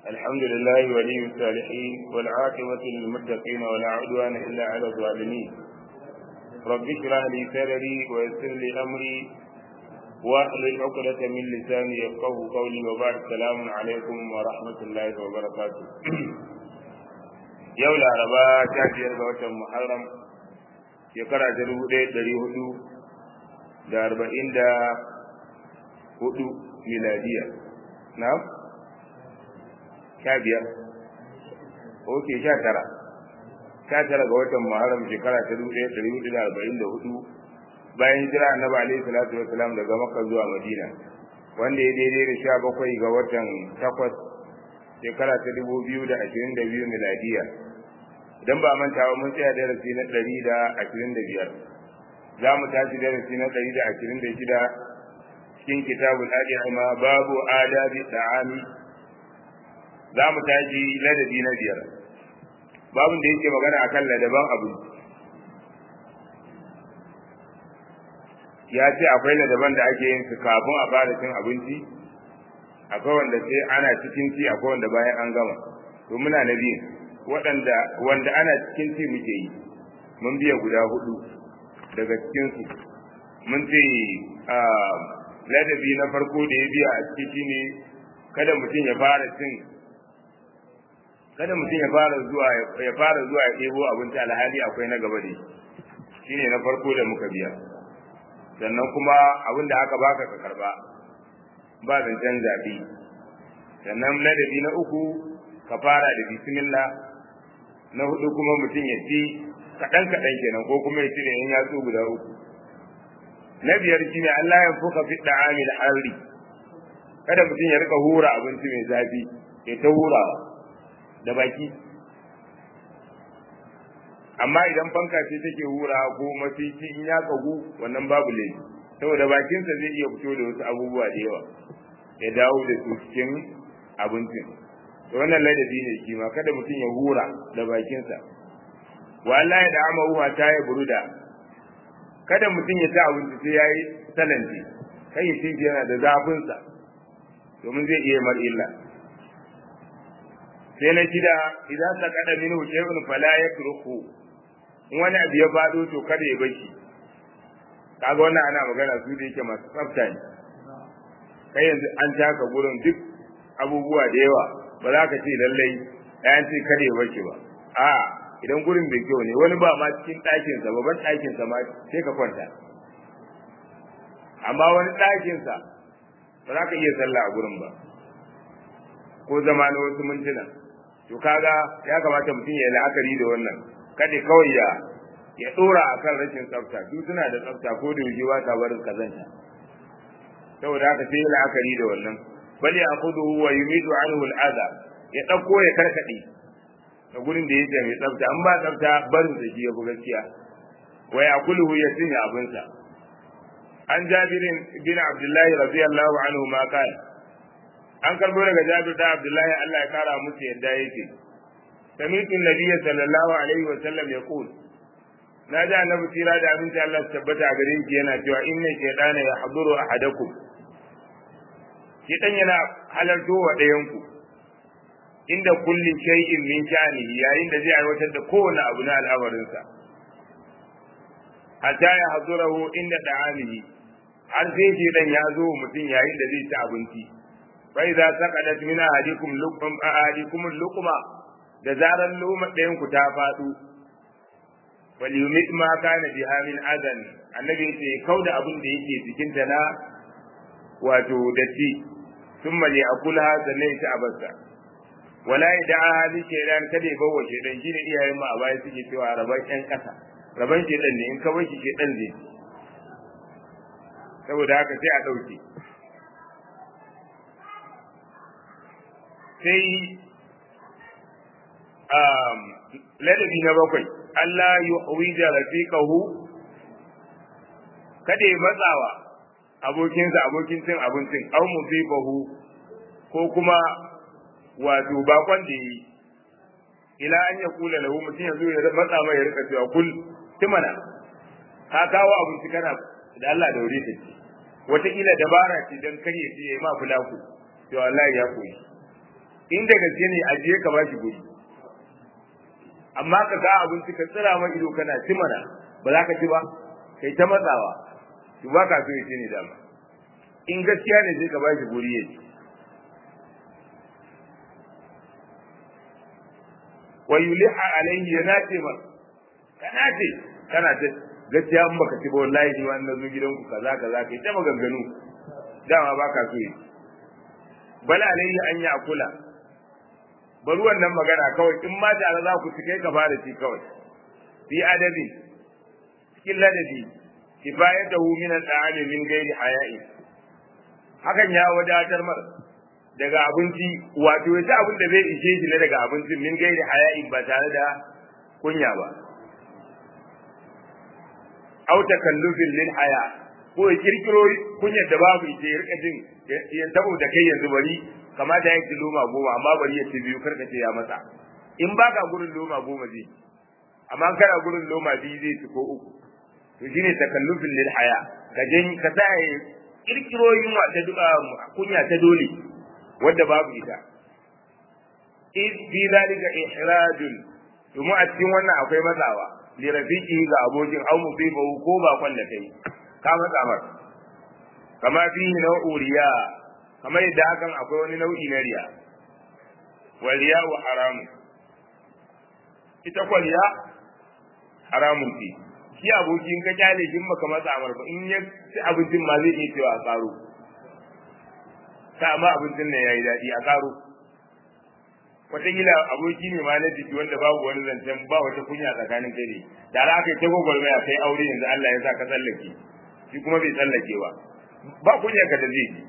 الحمد لله ولي الصالحين والعاقبة للمتقين ولا عدوان إلا على الظالمين رب اشرح لي صدري ويسر لي أمري واحلل عقدة من لساني يفقه قولي وبعد السلام عليكم ورحمة الله وبركاته yau laraba ta biyar ga watan muharram shekara ta dubu ɗaya ɗari hudu da arba'in da hudu miladiya na sha biyar ok sha tara sha tara ga watan muharram shekara ta dubu ɗaya ɗari hudu da arba'in da hudu bayan jira annabi alaihi salatu wasalam daga makka zuwa madina wanda ya daidai da sha bakwai ga watan takwas shekara ta dubu biyu da ashirin da biyu miladiya idan ba manta ba mun tsaya darasi na ɗari da ashirin da biyar za mu tashi darasi na ɗari da ashirin da shida cikin kitabul adiyama babu adabi da'ami za mu tashi ladabi na biyar babun da yake magana akan ladaban abu ya ce akwai ladaban da ake yin su kafin a fara cin abinci akwai wanda sai ana cikin ci akwai wanda bayan an gama to muna na biyu waɗanda wanda ana cikin ci muke yi mun biya guda hudu daga cikin su mun ce ladabi na farko da ya biya a ciki ne kada mutum ya fara cin kada mutum ya fara zuwa ya fara zuwa ya ɗebo abinci alhali akwai na gaba da shi shine na farko da muka biya sannan kuma abin da aka baka ka karba ba zancen zaɓe sannan ladabi na uku ka fara da bismillah na hudu kuma mutum ya ci kaɗan kaɗan kenan ko kuma ya ci da yan yatsu guda uku na biyar shine Allah ya fuka fi da'ami da harri kada mutum ya rika hura abinci mai zafi ya ta hurawa da baki amma idan fanka ce take hura ko mafici in ya kagu wannan babu laifi saboda bakinsa zai iya fito da wasu abubuwa da yawa ya dawo da su cikin abincin to wannan ladabi ne shi ma kada mutum ya hura da bakinsa wa Allah ya da amahu ta ya buruda kada mutum ya ci abinci sai yayi salanti kai ya ci yana da zafinsa domin zai iya mar illa sai na shida idan ta kada minhu shay'un fala yatruku in wani abu ya faɗo to kada ya bashi kaga wannan ana magana su da yake masu tsafta ne kai yanzu an taka gurin duk abubuwa da yawa ba za ka ce lallai ɗayan ce kada ya bashi ba a idan gurin bai kyau ne wani ba ma cikin ɗakinsa babban ɗakinsa ma sai ka kwanta amma wani ɗakinsa ba za ka iya sallah a gurin ba ko zama na wasu mintuna to kaga ya kamata mutum ya yi la'akari da wannan kada kawai ya ya dora akan rashin tsafta duk suna da tsafta ko da yuji ta barin kazanta saboda haka sai la'akari da wannan bal ya akudu wa yumidu anhu al'adha ya dauko ya karkade da gurin da yake mai tsafta an ba tsafta barin da shi ya bu gaskiya wa yakuluhu ya sinya abinsa an jabirin bin abdullahi radiyallahu anhu ma kana an karbo daga jabir da abdullahi Allah ya kara musu yadda yake sami'tu nabiyya sallallahu alaihi wa sallam yaqul na ji annabi tira da abinci Allah su tabbata a gare shi yana cewa inna shaytana yahduru ahadakum shaytan yana halarto wa ɗayan ku inda kulli shay'in min sha'nihi yayin da zai aiwatar da kowane abu na al'amarinsa hatta ya hadurahu inda da'amihi har sai shaytan ya zo mutum yayin da zai ci abinci fa idza saqadat min ahadikum luqum ahadikum luqma da zaran loma ɗayan ku ta faɗo wal yumit ma kana biha min adan annabi yace kauda abin da yake cikin ta na wato datti thumma li akulha sannan ta abarsa wala yada'a li shaytan kada ya bawa shaytan shine iyayen mu a baya suke cewa raban ƴan ƙasa raban shaytan ne in ka bar shi shaytan zai saboda haka sai a ɗauke sai ladabi na bakwai Allah yi wija rafiqahu kada ya matsawa abokinsa abokin cin abincin au musibahu ko kuma wato bakon da yi ila an ya kula lahu mutum ya zo ya matsa mai ya rika cewa kul timana ka kawo abinci kana da Allah da wuri ta ce wataƙila dabara ce don kar ya ce ya yi ma fulaku to Allah ya koyi in da gaske ne a je ka bashi guri amma ka ga abinci ka tsira ma ido kana ci mana ba za ka ci ba kai ta matsawa to ba ka so ya ci ne dama in gaskiya ne sai ka bashi guri ya ci wa yuliha alaihi ya nace ma ka nace kana ta gaskiya in baka ci ba wallahi ni wannan zo gidanku kaza kaza kai ta maganganu dama ba ka so yi bala alaihi an ya kula bari wannan magana kawai in ma tare za ku ci kai ka fara ci kawai fi adabi cikin ladabi kifayatahu min al-ta'ami min ghairi haya'i hakan ya wadatar mar daga abinci wato ya ci abin da zai ishe shi ne daga abincin min gairi haya'i ba tare da kunya ba au takallufin lil haya ko ya kirkiro kunyar da babu ita ya rika jin ya saboda kai yanzu bari kamata ya ci loma goma amma bari ya ci biyu karka ce ya masa in baka gurin loma goma zai amma kana gurin loma biyu zai ci ko uku to shine takallufin lil haya ka jin ka sa kirkiro yunwa ta duka kunya ta dole wadda babu ita id bi zalika ihrajun domin a cikin wannan akwai matsawa li rafiqi ga abokin au musibahu ko ba kwan da kai ka matsa mar kama fi nau'u riya kamar yadda hakan akwai wani nau'i na riya wa riya wa haramun ita kwa riya haramun ce shi abokin ka kyale shi maka matsa mar ba in ya ci abincin ma zai iya cewa a karo ta amma abincin nan yayi daɗi a karo wataƙila aboki ne ma na jiki wanda babu wani zancen ba wata kunya tsakanin kai ne da za ka yi ta gwagwarmaya kai aure yanzu Allah ya sa ka tsallake shi kuma bai tsallake ba ba kunya ka da zai ji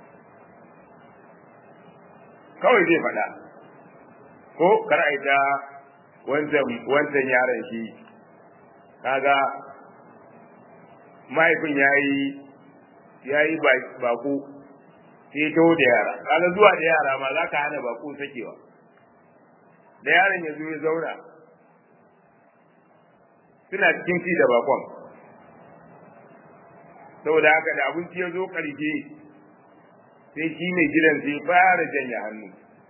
kawai zai faɗa ko kar a ta wancan wancan yaron shi kaga mahaifin yayi yayi bako sai to da yara kaga zuwa da yara ma za ka hana bako sakewa da yaron ya zo ya zauna suna cikin ci da bakon saboda haka da abinci ya zo ƙarshe sai shi mai gidan sai fara janye hannu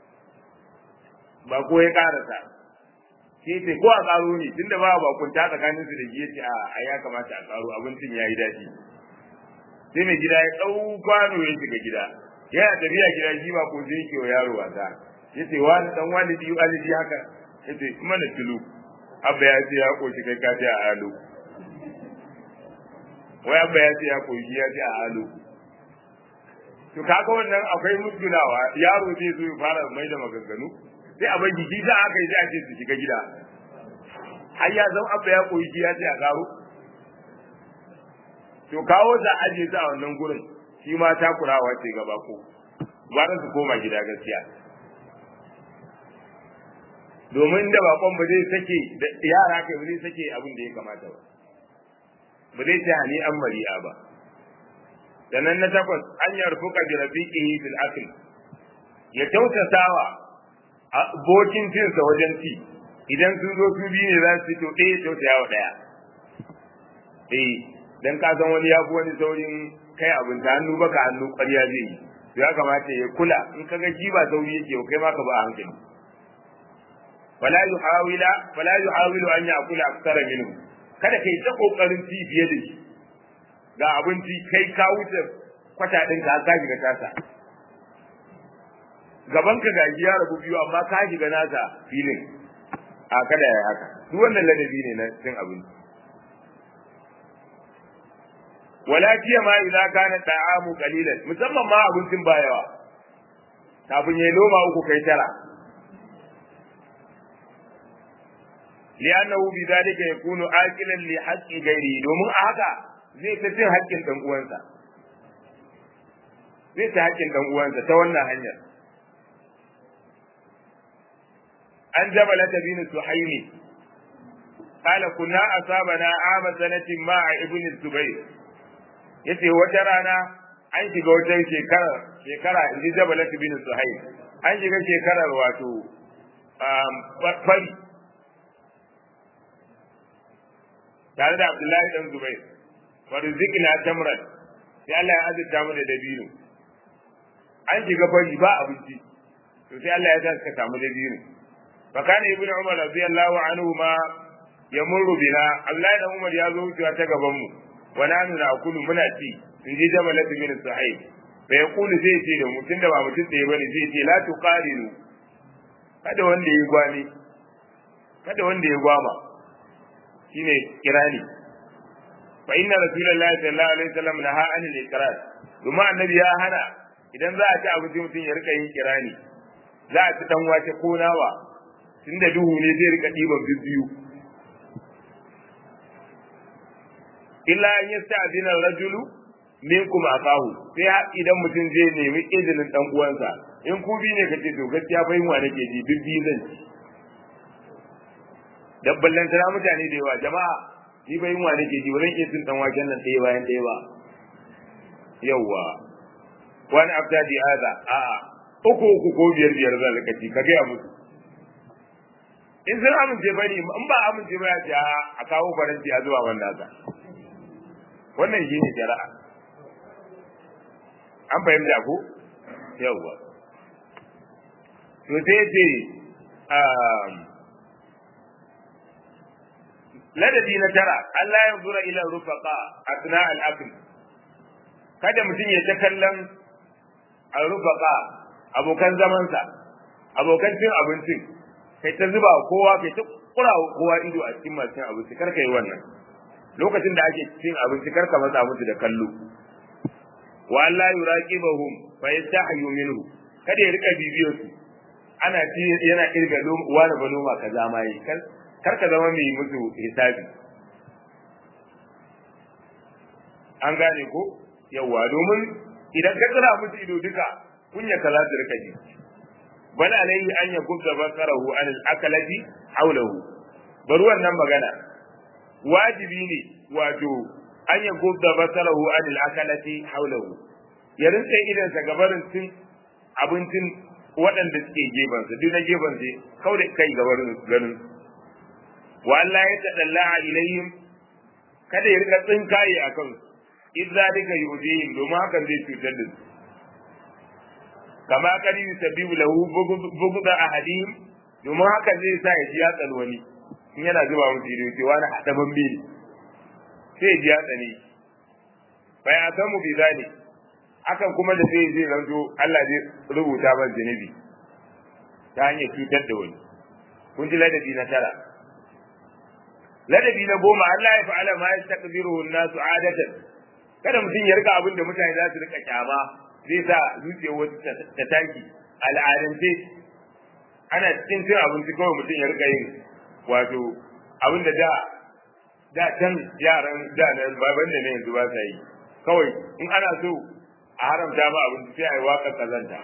bako ya karasa sai ce ko a karo ne tunda ba bakunta tsakanin su da shi yace a ya kamata a karo abincin ya yi daɗi sai mai gida ya ɗau kwano ya shiga gida yana tafiya gida shi ba ko sai yake wa yaro wasa yace wani dan walidi walidi haka yace kuma na tulu abba ya ce ya koshi kai ka ce a alo wai abba ya ce ya koshi ya ce a alo to kaga wannan akwai musgunawa yaro zai zo ya fara mai da maganganu sai a bagi shi za aka yi sai a ce su shiga gida har ya zama abba ya koshi ya ce a karo to kawo za a aje ta a wannan gurin shi ma takurawa ce gaba ko gwara su koma gida gaskiya domin da bakon ba zai sake da yara kai ba zai sake abin da ya kamata ba ba zai ce hani an mari'a ba sannan na takwas an yarfuka bi rafiqihi fil akl ya tautasawa abokin cinsa wajen ci idan sun zo su biyu ne za su fito ɗaya tausaya wa ɗaya eh dan ka san wani ya fi wani saurin kai abin ta hannu baka hannu ƙarya zai yi ya kamata ya kula in ka ga shi ba sauri yake kai ma ka ba hankali fala yuhawila fala yuhawilu an ya'kula aktsara minhu kada kai ta kokarin ci fiye da shi ga abinci kai ka wuce kwata din ka ka shiga tasa gaban ka gaji ya rabu biyu amma ka shiga nasa filin a kada ya haka duk wannan ladabi ne na cin abinci wala ma idza kana ta'amu qalilan musamman ma abincin ba yawa kafin yayi loma uku kai tara li'annahu bidhalika yakunu aqilan li haqqi ghairi domin a haka zai ta cin haƙƙin dan uwansa zai ta haƙƙin dan uwansa ta wannan hanyar an jabala bin suhaimi قال كنا أصابنا عام سنة مع ابن الزبير yace wata rana an shiga wata shekara shekara inji jabalat bin suhaib an shiga shekarar wato fari tare da abdullahi dan zubair farzikna tamran sai Allah ya azurta mu da dabino an shiga fari ba abinci to sai Allah ya sa suka samu dabino fa kana ibnu umar radiyallahu anhu ma yamurru bina Abdullahi da Umar ya zo wucewa ta gaban mu wa nanu na akulu muna ci in ji jama'a bin sahih fa yaqulu zai ce da mutum da ba mutum da ya bane zai ce la tuqarinu kada wanda ya gwani kada wanda ya gwama shine kirani fa inna rasulullahi sallallahu alaihi wasallam naha anil ikrar kuma annabi ya hana idan za a ci abinci mutum ya rika yin kirani za a ci dan wace ko nawa tunda duhu ne zai rika diban biyu illa an yasta'dina rajulu minkum akahu sai idan mutum zai nemi izinin dan uwansa in ku bi ne kace to gaskiya fa yin wa nake ji bibbi zan ci dabballan tara mutane da yawa jama'a ni bai yunwa nake ji wurin iya cin dan waken nan ɗaya bayan ɗaya ba yawa wani abdadi aza a uku uku ko biyar biyar za ka ci ka gaya musu in sun amince ba ne in ba amince ba ya ce a kawo faranti a zuwa wanda za wannan shi ne jara'a an fahimta ko yawa to sai ce ladabi na tara Allah ya zura ila rufaqa asna al-akl kada mutum ya ta kallon al-rufaqa abokan zamansa abokan cin abincin kai ta zuba kowa kai ta kura kowa ido a cikin masu cin abinci kar yi wannan lokacin da ake cin abinci kar ka matsa musu da kallo wa Allah yuraqibahum fa yastahyu minhu kada ya rika bibiyo su ana ci yana irga wani ba noma kaza ma yi kar ka zama mai musu hisabi an gane ko yawa domin idan ka tsira musu ido duka kunya ka za su rika ji bal alayhi an yakubda basarahu an al-akalati hawlahu bari wannan magana wajibi ne wato an yakubda basarahu an al-akalati hawlahu ya rinka idan sa gabarin cin abincin waɗanda suke gefansa duk na gefansa kawai da kai gabarin ganin wa Allah ya tadalla ilayhim kada ya rika tsinkaye a kansu in zalika yudihim domin hakan zai cutar da su kama kadi yusabibu lahu bughda ahadihim domin hakan zai sa ya ji ya tsal wani in yana zuba musu ido ce wani hadaban biri sai ya ji ya tsane bai a samu bi zalik hakan kuma da sai zai zanto Allah zai rubuta ban zunubi ta hanyar cutar da wani kun ji ladabi na tara ladabi na goma Allah ya fa'ala ma yastaqbiruhu an-nasu adatan kada mutum ya rika abin da mutane za su rika kyama zai sa zuciyar wasu ta taki al'adance ana cikin cin abinci kawai mutum ya rika yin wato abin da da da can yaran da na baban da ne yanzu ba sa yi kawai in ana so a haramta ma abinci sai a yi waƙar kazanta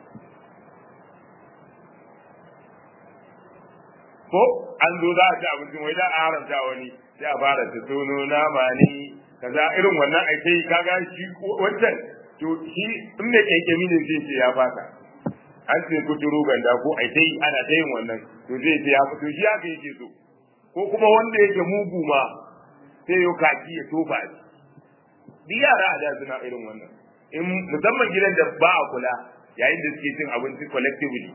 ko an zo za a ci abincin wai da a haramta wani sai a fara ta tono nama ne kaza irin wannan ake yi kaga shi wancan to shi in da kyankyami ne zai ce ya fata an ce kuturu ganda ko ai ta yi ana ta yin wannan to zai ce ya fito shi haka yake so ko kuma wanda yake mugu ma sai yau kaki ya tofa shi duk yara a da suna irin wannan in musamman gidan da ba a kula yayin da suke cin abinci collectively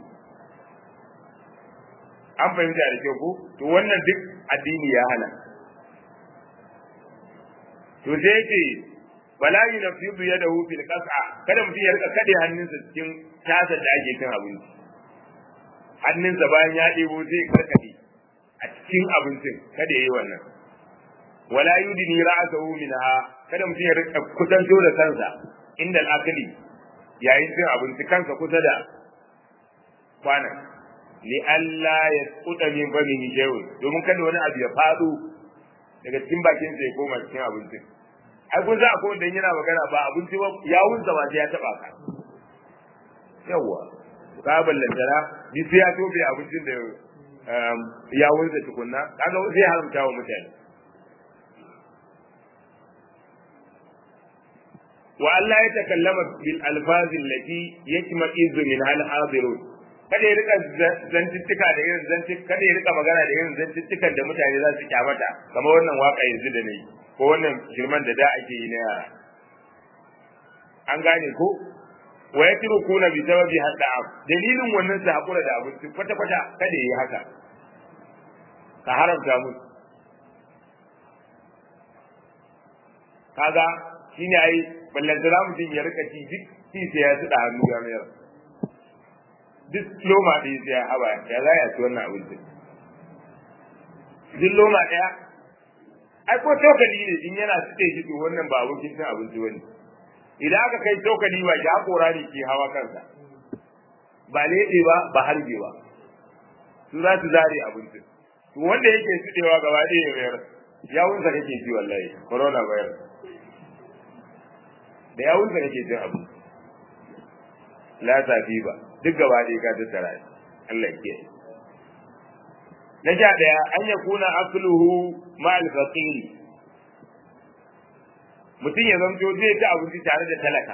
an fahimta da kyau ko to wannan duk addini ya hana to sai yake wala yunfidu yadahu fil qas'a kada mutum ya rika kade hannunsa cikin tasar da ake cin abinci hannunsa bayan ya ɗebo zai karkade a cikin abincin kada yayi wannan wala yudini ra'sahu minha kada mutum ya rika kusanto da kansa inda al-akli yayin cin abinci kansa kusa da kwanan li alla yasquta min famihi shay'un domin kada wani abu ya fado daga cikin bakin sa ya koma cikin abincin ai kun za a kowanne yana magana ba abinci ba yawun sa ba sai ya taba ka yawa ka ballantara bi sai ya tobe abincin da yawun sa tukunna kaga zai haramta wa mutane wa Allah ya takallama bil alfazi allati yakma izu min hal hadirun kada ya rika zantuttuka da irin zantuka kada ya rika magana da irin zantuttukan da mutane za su kyamata kamar wannan waka yanzu da nayi ko wannan shirman da da ake yi na yara an gane ko wa yatrukuna bi sababi hadda dalilin wannan su hakura da abinci kwata kwata kada yi haka ka haramta musu kaga shine ai ballantana mutum ya rika ci duk ci sai ya tsada hannu ga mayar duk loma ɗaya sai ya haba ya za ya ci wannan abinci duk loma ɗaya ai ko tokali ne in yana tsaye shi to wannan ba abokin cin abinci wani idan aka kai tokali ba ya kora ne ke hawa kansa ba leɗe ba ba harbe ba su za su zare abincin to wanda yake tsadewa gaba ɗaya ya mayar yawunsa kake ji wallahi corona virus da yawunsa kake jin abu la safi ba duk gaba ɗaya ka tattara Allah ya kiyaye na sha ɗaya an ya kuna akluhu ma'al faqiri mutum ya zanto zai ci abinci tare da talaka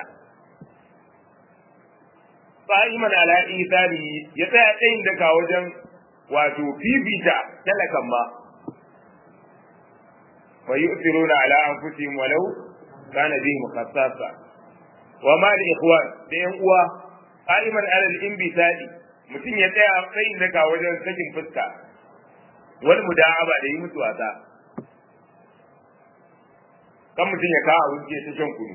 fa'iman ala isari ya tsaya tsayin daga wajen wato fifita talakan ma wa yu'thiruna ala anfusihim walau kana bihim khassasa wa ma da ikhwan da yan uwa qa'iman ala al-inbisadi mutum ya tsaya tsayin daga wajen sakin fuska wani muda'aba da yi musu wasa kan mutum ya kawo abin ta shan kunu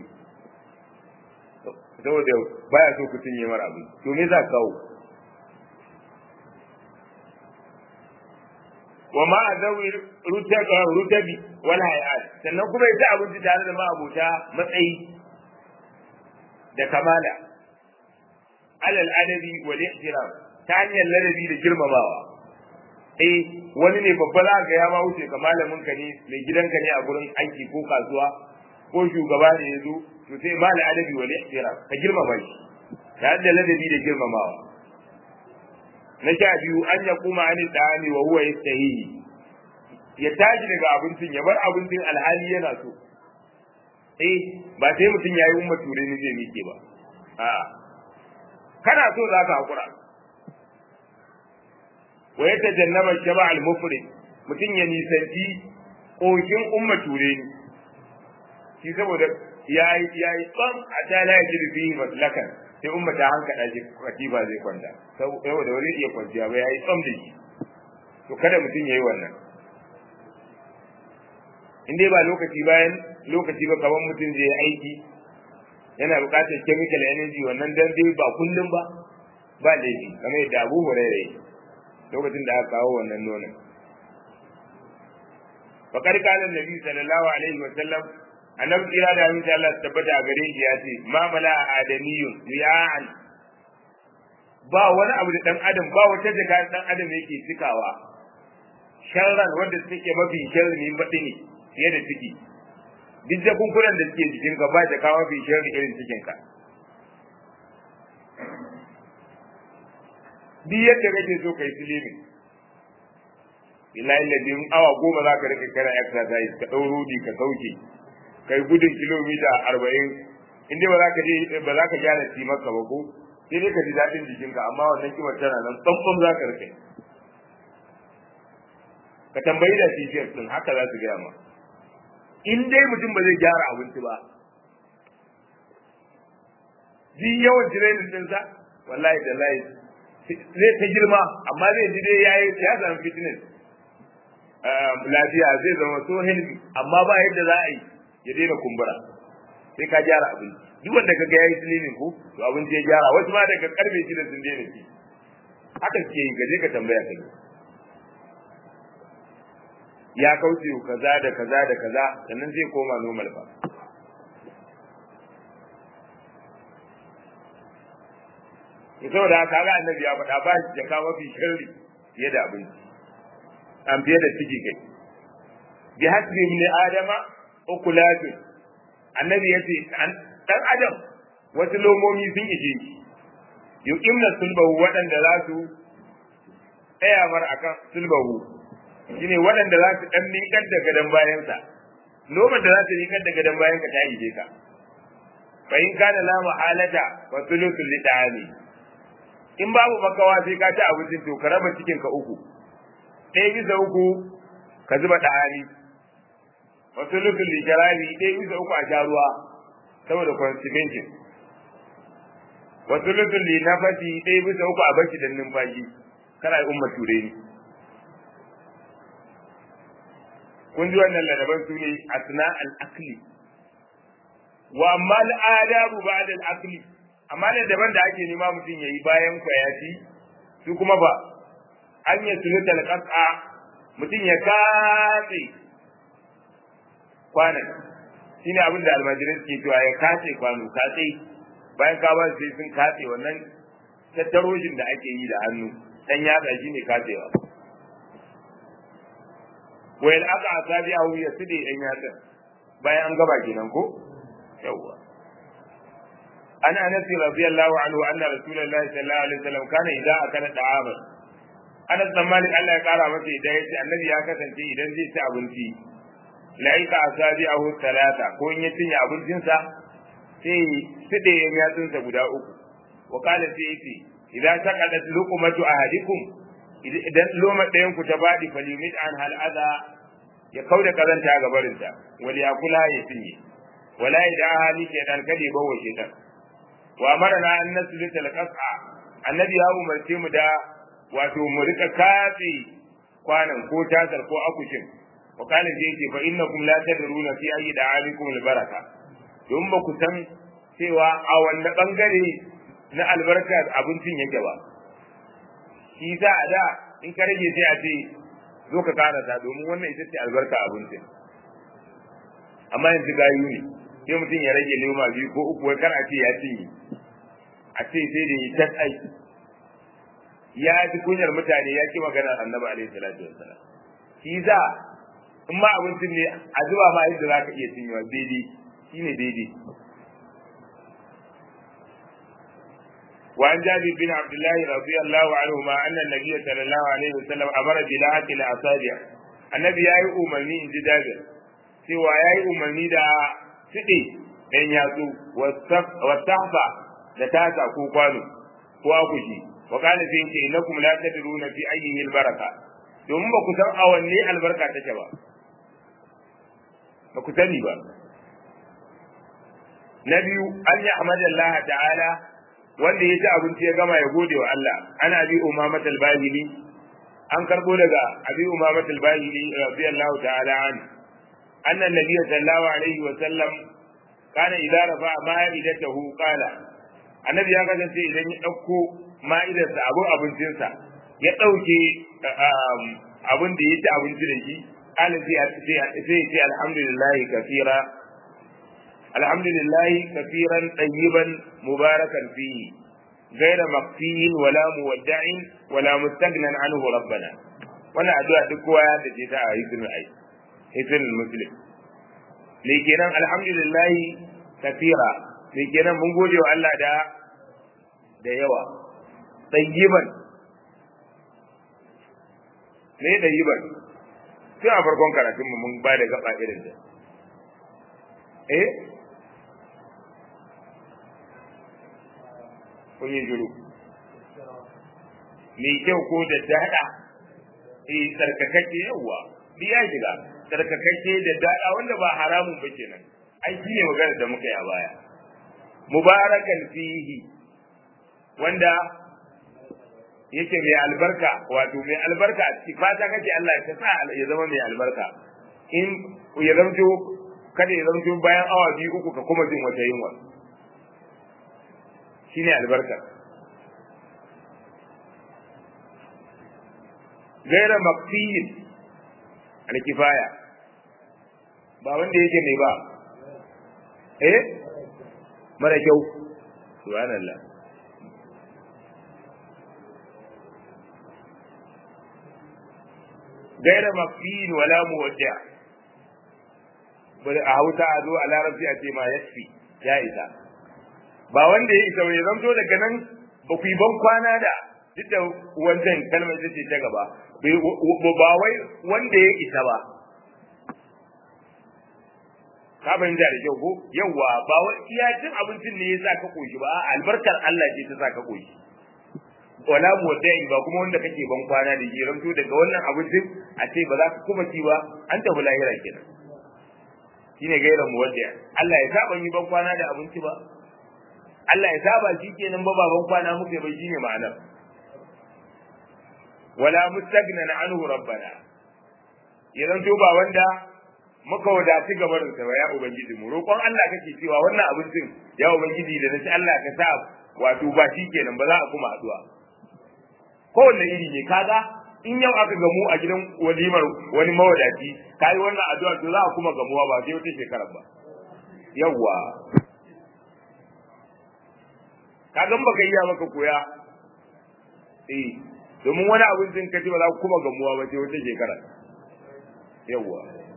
saboda baya so ku cinye mara abin to me za ka kawo wa ma azawi rutabi wal hayat sannan kuma ya ci abinci tare da ma'abota matsayi da kamala alal adabi wal ihtiram ta hanyar ladabi da girmamawa eh wani ne babba za ga ya ma wuce ka malamin ka ne mai gidanka ne a gurin aiki ko kasuwa ko shugaba ne ya zo to sai ma da adabi wal ihtiram ka girmama shi ta da ladabi da girmamawa na sha biyu an ya kuma ani dani wa huwa yastahi ya tashi daga abincin ya bar abincin alhali yana so eh ba sai mutum yayi umma ture ne zai mike ba a kana so za ka hakura wa ya tajannaba shaba al mufrid mutum ya nisanci kokin umma ture ni shi saboda yayi yayi tsam a ta la yajidu fihi maslakan sai umma ta hankada shi katiba zai kwanta saboda wani iya kwanciya ba yayi tsam da shi to kada mutum yayi wannan in dai ba lokaci bayan lokaci ba kaman mutum zai yi aiki yana buƙatar chemical energy wannan dan dai ba kullum ba ba laifi kamar yadda Abu Hurairah lokacin da aka kawo wannan nonon fakar kalan nabi sallallahu alaihi wa sallam annabi kira da aminci Allah tabbata a gare shi ya ce ma mala adamiyun riya'an ba wani abu da dan adam ba wata jaka dan adam yake cikawa sharran wanda suke mafi sharri ne baɗi ne fiye da ciki duk jakunkunan da suke jikin ka ba jaka mafi sharri irin cikin ka duk yadda kake so kai silimin billahi ladin awa goma za ka rika kana exercise ka ɗau rudi ka sauke kai gudun kilomita arba'in in dai ba za ka je ba za ka gyara maka ba ko sai dai ka ji daɗin jikinka amma wannan kimar tana nan tsantsan za ka rike ka tambayi da tafiyar din haka za su gaya ma in dai mutum ba zai gyara abinci ba ji yawan tirenin ɗinsa wallahi da layi zai ta girma amma zai ji dai yayi ya samu fitness lafiya zai zama so healthy amma ba yadda za a yi ya daina kumbura sai ka gyara abinci duk wanda kaga yayi slimming ko to abinci ya gyara wasu ma daga karfe shida sun daina ci haka suke yi gaje ka tambaya ka ya kauce kaza da kaza da kaza sannan zai koma normal ba to saboda haka ga annabi ya faɗa ba shi jaka mafi sharri fiye da abinci an fiye da ciki kai bi hasbi min adama ukulatu annabi ya ce dan adam wasu lomomi sun ishe shi yuqimna sulbahu waɗanda za su tsaya mar akan sulbahu shine waɗanda za su dan miƙar da gadon bayansa loman da za su miƙar da gadon bayanka ta ije ka fa in kana la mahalata wa thuluthul lidani in babu makawa sai ka ci abincin to ka raba cikin ka uku ɗaya bisa uku ka zuba ɗahani wasu lufin lijarari ɗaya bisa uku a sha ruwa saboda constipation wa thuluthun li nafasi dai bisa uku a bashi dan numfashi kana umma ture ni kun ji wannan ladaban su ne asna al-akli wa amma al-adabu ba'da al-akli amma ladaban da ake nema mutum yayi bayan kwayati su kuma ba an yi sulutal qas'a mutum ya katse kwanan shine abin da almajirai suke cewa ya katse kwano katse bayan ka ba sai sun katse wannan tattarojin da ake yi da hannu dan yatsa shine katsewa wayal aka asabi ahu ya side dan yatsa bayan an gaba kenan ko yawwa an anas radiyallahu anhu anna rasulullahi sallallahu alaihi wasallam kana idza akala da'aman anas dan malik Allah ya kara masa idan yace annabi ya kasance idan zai ci abinci laika asabi ahu talata ko in ya cinye abincinsa sai side yan yatsunsa guda uku wa qala sai yace idza taqadat luqmatu ahadikum idan loma ɗayan ku ta badi falimit an hal adha ya kauda kazanta ga barinta wal yakula ya cinye wala ida hali ke dan kade bawo shetan wa amarna an naslita al qas'a annabi ya umarce mu da wato mu rika katse kwanan ko tasar ko akushin wa kana sai yake fa innakum la tadruna fi ayi da'alikum al baraka don ba ku san cewa a wanne bangare na albarka abincin yake ba shi sa a da in ka rage sai a ce zo ka karasa domin wannan ita ce albarka abincin amma yanzu gayu ne sai mutum ya rage lema biyu ko uku wai kar a ce ya cinye a ce sai da ya tas aiki ya ji kunyar mutane ya ki maganar annabi alaihi salatu wassalam shi sa in ma abincin ne a zuba ma yadda za ka iya cinyewa daidai shine daidai وعن جابر بن عبد الله رضي الله عنهما أن النبي صلى الله عليه وسلم أمر بلاعة الأصابع النبي يأي أمني إن جابر سوى يأي أمني دا سقي ɗan yatsu wasahfa da tasa ko kwano ko akushi wa kana sai ce innakum la tadruna fi ayyihi albaraka domin ba ku san a wanne albarka take ba ba ku sani ba na biyu an yi Allah ta'ala wanda ya ci abinci ya gama ya gode wa Allah ana bi umamat al-bahili an karbo daga abi umamat al-bahili radiyallahu ta'ala an anna nabiy sallallahu alaihi wa sallam kana idza rafa ma'idatahu qala annabi ya kasance idan ya dauko ma'idarsa abun abincinsa ya dauke abin da ya ci abinci da shi qala sai sai sai alhamdulillah kafira alhamdulillah kafiran tayyiban mubarakan fihi غير مقفي ولا مودع ولا مستغنى عنه ربنا wannan addu'a duk kowa ya dace ta a hikimin ai hikimin muslim ne kenan alhamdulillah kafira ne kenan mun gode wa Allah da da yawa tayyiban ne tayyiban tun a farkon karatun mu mun ba da gaba irin da eh kun yi shiru mai kyau ko da dada eh tsarkakakke yawa bi ya shiga tsarkakakke da dada wanda ba haramun ba kenan ai shi ne magana da muka yi a baya mubarakan fihi wanda yake mai albarka wato mai albarka a ciki fata kake Allah ya sa ya zama mai albarka in ya zamto kada ya zamto bayan awa biyu uku ka kuma jin wata yunwa shine albarka gaira makfiyin alkifaya ba wanda yake mai ba eh mara kyau subhanallah gaira makfiyin wala muwadda bari a hausa a zo a larabci a ce ma yasfi ya isa ba wanda ya isa bai zamto daga nan ba ku yi ban kwana da duk da wancan kalmar ita ce ta gaba ba wai wanda ya isa ba ka fahimta da kyau ko yawwa ba wai iya cin abincin ne ya sa ka koshi ba albarkar Allah ce ta sa ka koshi wala muwaddai ba kuma wanda kake ban kwana da shi ramto daga wannan abincin a ce ba za ka kuma ci ba an tafi lahira kenan shine gairan muwaddai Allah ya saba yi ban kwana da abinci ba Allah ya saba shi kenan ba baban kwana muke bai shine ma'anar wala mustagnan anhu rabbana idan to ba wanda muka wadaci gabarin sa ba ya ubangiji mu roƙon Allah kake cewa wannan abincin ya ubangiji da nace Allah ka sa wato ba shi kenan ba za a kuma addu'a kowanne iri ne kaga in yau aka gamu a gidan walimar wani mawadaci kai wannan addu'a to za a kuma gamuwa ba sai wata shekara ba yawwa kaga baka iya maka koya eh domin wani abincin kace ba za ku kuma gamuwa ba sai wata shekara yawwa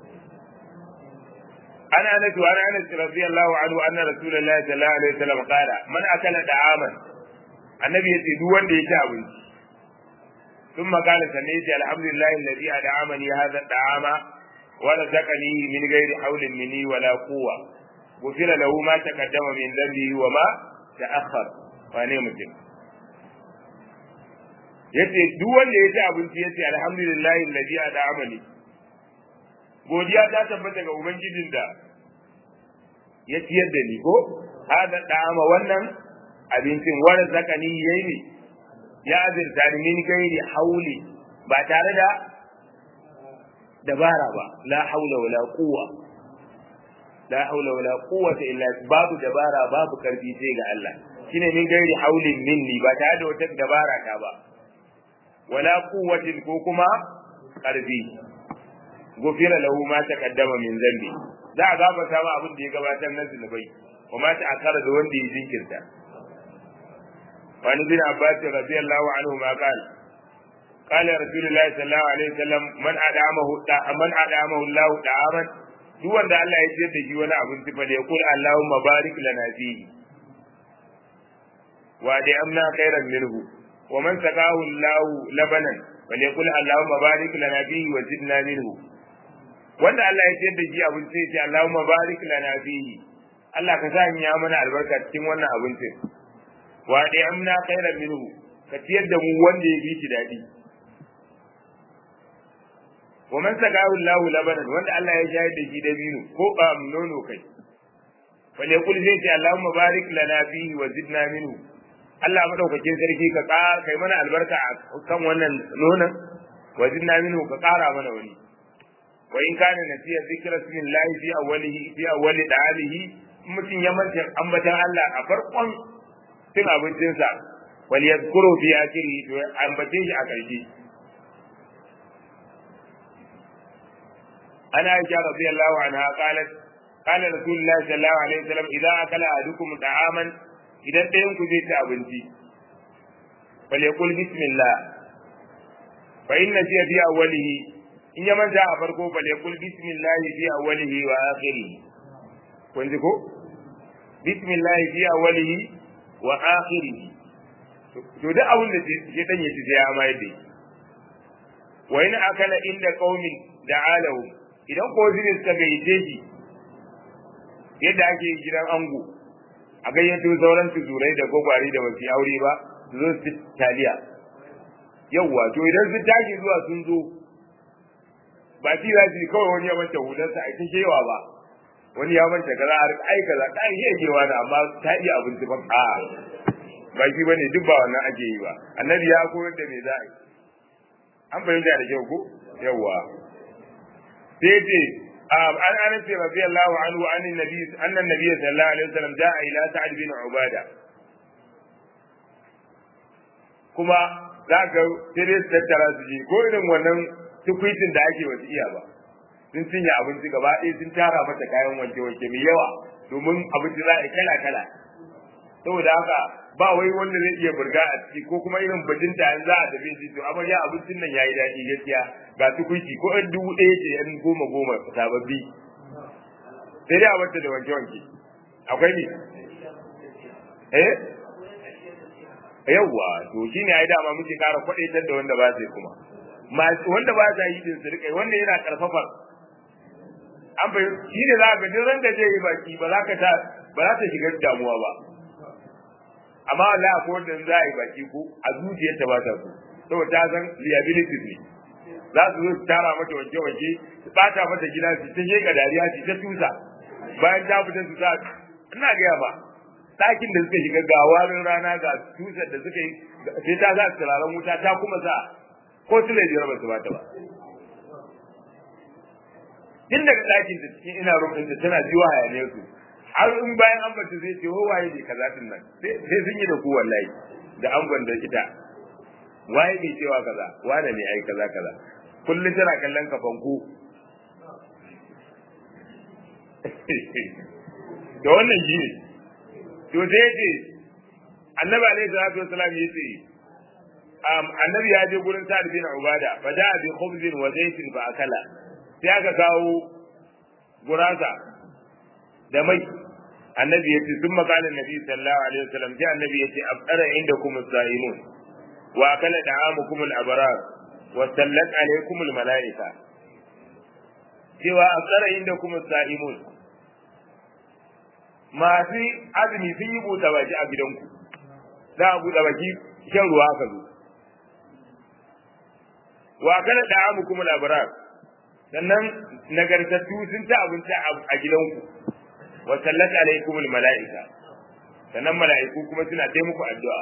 أنا أنس وأنا أنس رضي الله عنه أن رسول الله صلى الله عليه وسلم قال من أكل طعاما النبي يتي وان دي شابن ثم قال سميت الحمد لله الذي أدعمني هذا الطعام ورزقني من غير حول مني ولا قوة غفر له ما تقدم من ذنبه وما تأخر wane mutum yace duk wanda ya ci abinci yace alhamdulillah alladhi ad'amani godiya ta tabbata ga ubangijin da ya ciyar da ni ko hada da'ama wannan abincin wani zakani yayi ne ya azirta ni min gairi hauli ba tare da dabara ba la haula wala quwwa la haula wala quwwata illa babu dabara babu karfi sai ga Allah shine min gairi haulin minni ba tare da wata dabara ta ba wala quwwatin ko kuma karfi gufira lahu ma taqaddama min zambi za a gafarta ma abin da ya gabatar na zunubai wa ma ta'akkara da wanda ya jinkirta وعن ابن عباس رضي الله عنهما قال قال رسول الله صلى الله عليه وسلم من أدعمه من أدعمه الله طعاما duk wanda Allah ya ciyar da shi wani abinci fa da ya kula Allahumma barik lana fihi wa da amna khairan minhu wa man saqahu Allah labanan fa ya kula Allahumma barik lana fihi wa zidna minhu wanda Allah ya ciyar da shi abinci ya ce Allahumma barik lana fihi Allah ka sa ya mana albarka cikin wannan abincin wa da amna khairan minhu ka ciyar da mu wanda ya fi shi dadi wa man sagahu Allah labanan wanda Allah ya shayar da shi dabino ko ba nono kai fale kul zai ce Allahumma barik lana fihi wa zidna minhu Allah madaukakin sarki ka ƙara kai mana albarka a kan wannan nonon wa zidna minhu ka ƙara mana wani wa in kana nasiya zikra smillahi fi awwalihi fi awwali da'alihi mutum ya manta ambatan Allah a farkon cin abincinsa wal yadhkuru fi akhiri to ambace shi a ƙarshe أنا عائشة رضي الله عنها قالت قال رسول الله صلى الله عليه وسلم إذا أكل أحدكم طعاما إذا أنتم كنت أبنتي فليقول بسم الله فإن نسي في أوله إن يمن جاء فرقه فليقول بسم الله في أوله وآخره كنتكو بسم الله في أوله وآخره to duk abin da ya dan yaci sai ya mai dai wa in akala inda qaumin da'alahu idan ko zine suka gayyace shi yadda ake gidan ango a gayyato sauran tuzurai da gwagwari da basu aure ba su zo su taliya yawwa to idan sun tashi zuwa sun zo ba shi za su kawai wani ya manta hularsa a cikin shewa ba wani ya manta kaza a ai kaza kan iya kewa da amma ta iya abinci ba a ba shi bane duk ba wannan ake yi ba annabi ya koyar da me za a yi an fahimta da kyau ko yawwa sai ce an anas radiyallahu anhu an nabi anna nabi sallallahu alaihi wasallam jaa ila sa'd bin ubada kuma za ka sai dai su tattara su je ko irin wannan tukwitin da ake wasu iya ba sun cinye abinci gaba ɗaya sun tara mata kayan wanke-wanke mai yawa domin abinci za a kala kala saboda haka ba wai wanda zai iya burga a ciki ko kuma irin bajinta in za a tafi shi to amarya abincin nan yayi daɗi gaskiya ga tukuici ko ɗan dubu ɗaya ce ɗan goma goma sababbi sai dai a bata da wanke wanke akwai ni eh yawwa to shine ai dama muke ƙara kwaɗaitar da wanda ba zai kuma wanda ba za yi din su rikai wanda yana karfafar an bai shi ne za ka duk da zai yi baki ba za ka ta ba za ta shiga damuwa ba amma Allah ko wanda za a yi baki ko a zuciyarta ba ta so saboda ta san liability ne za su zo su tara mata wanke wanke su bata mata gida su ta sheka dariya su ta tusa bayan ta fita su sa ina gaya ba ɗakin da suka shiga ga warin rana ga tushen da suka yi sai ta za turaren wuta ta kuma sa ko su biyar ba su ba ta ba tun daga ɗakin da cikin ina rufin da tana jiwa hayaniyar su har in bayan an bata zai ce waye ne kaza din nan sai sun yi da ku wallahi da angon da ita waye ne cewa kaza wane ne ai kaza kaza kullum tana kallon ka fanko da wannan shi ne to sai ya ce annabi alaihi salatu wasalam ya ce annabi ya je gurin sa'ad bin ubada fa da bi khubzin wa zaitin fa akala sai aka kawo gurasa da mai annabi ya ce sun makanin nabi sallallahu alaihi wasallam sai annabi ya ce afdara indakum as-sa'imun wa akala da'amukum al-abrar wa sallat alaikum al-mala'ika cewa afdara indakum as-sa'imun masu azumi sun yi buɗe baki a gidanku za a buɗe baki shan ruwa ka zo wa kana da amu kuma labarar sannan nagartattu sun ci abinci a gidanku wa sallat alaikum mala'ika sannan mala'iku kuma suna ta muku addu'a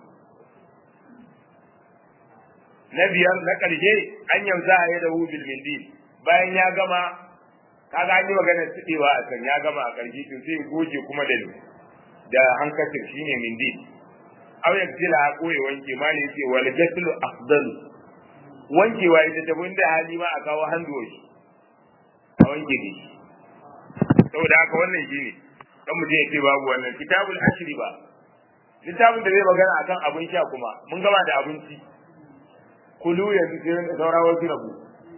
na biyar na ƙarshe an yamsa a yada hu bil mindil bayan ya gama kaga an yi maganar tsidewa a kan ya gama a ƙarshe to sai goge kuma da da hankacin shine mindil aw yaktila ko ya wanke ma ne yace wal ghuslu afdalu wankewa ita ta da hali ma a kawo handoshi a wanke ne saboda haka wannan shi ne kan mutum ya ce babu wannan kitabul ashri ba littafin da zai magana akan abin sha kuma mun gama da abinci kulu yanzu sai da saura wasu rabu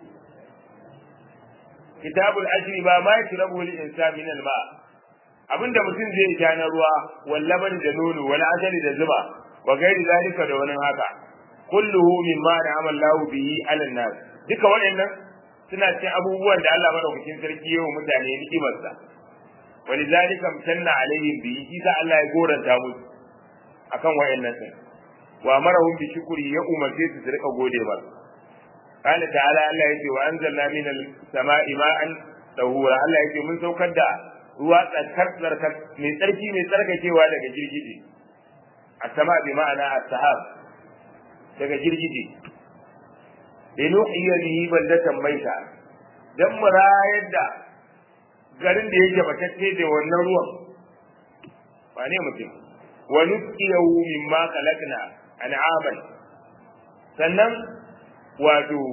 kitabul ashri ba ma yashrabu lil insan min al ma abinda mutum zai sha na ruwa wallaban da nono wal ajali da zuba wa gairi zalika da wani haka kulluhu mimma na'ama Allah bihi 'ala nas duka waɗannan suna cikin abubuwan da Allah madaukakin sarki yayin mutane ni'imar sa walidhalika mutanna alaihim bihi shi sa Allah ya goranta musu akan waɗannan din wa marahum bi shukri ya umarce su su rika gode ba qala ta'ala Allah yace wa anzalna minal sama'i ma'an tahura Allah yace mun saukar da ruwa tsarkar tsarkar mai tsarki mai tsarkakewa daga girgije as-sama bi ma'ana as-sahab daga girgije da nuhiya bihi baldatan maita dan mu rayar da garin da yake batacce da wannan ruwan ba ne mutum wa nusqiyahu mimma khalaqna an'aman sannan wato